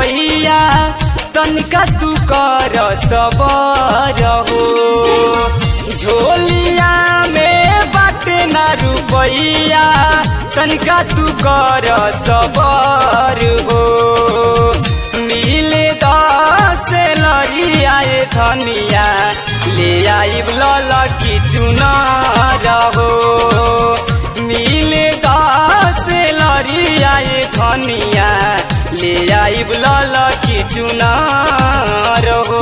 रुपैया तनिका तू कर सबर हो झोलिया में बाटे ना रुपैया तनिका तू कर सबर हो मिले दस लरियाए धनिया ले आइब लल की चुनार हो मिले दस लरियाए धनिया ले आइब लल की चुनार हो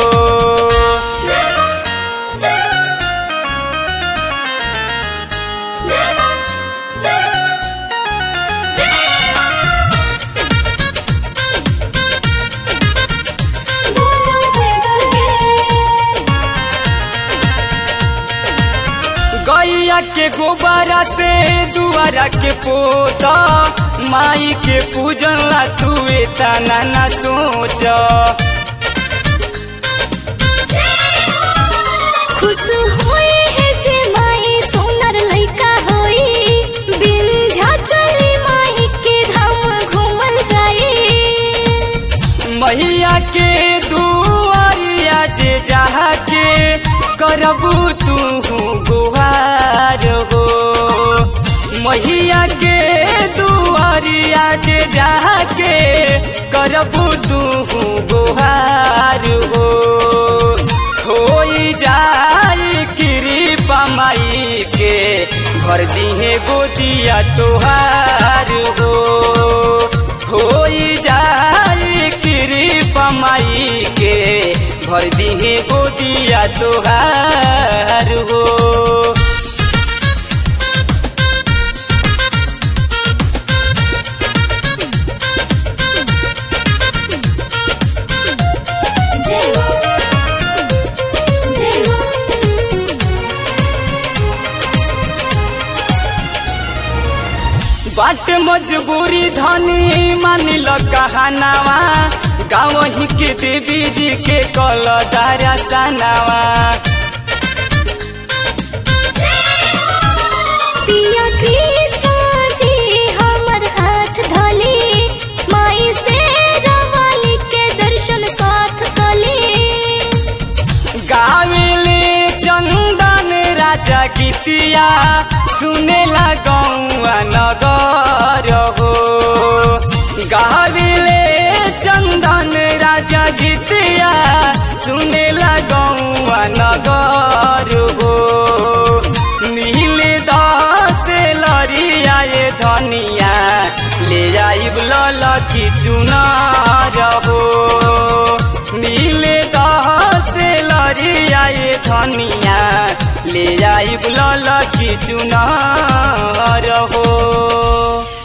गैया के गोबरा से दुआरा के पोता माई के पूजन ला तू तना ना सोच खुश होई है जे माई सोनर लइका होई विंध्याचली माई के धाम घूमल जाई मैया के दुआरिया जे जहा के करबू तू गुहार हो मैया के दुआरिया जे जहा के करबू तू गुहार हो होई जाई कृपा माई के भर दिहे गोदिया तोहार हो होई जाई कृपा माई के भर दिहे गोदिया तोहार हो जय हो जय हो बाट मजबूरी धनी मानिल कहनावा गाँव ही के देवी जी के कल दारा सनावा पिया कृष्ण जी हमर हाथ धली माई से रवाली के दर्शन साथ कली गावेले चंदन राजा गीतिया सुनेला गौआ नगर हो गावेले चंदन राजा गीतिया सुनेला गौआ नगर हो नीले दस लरियाए धनिया ले आइब लल की चुनार हो नीले दस लरियाए धनिया ले आइब लल की चुनार हो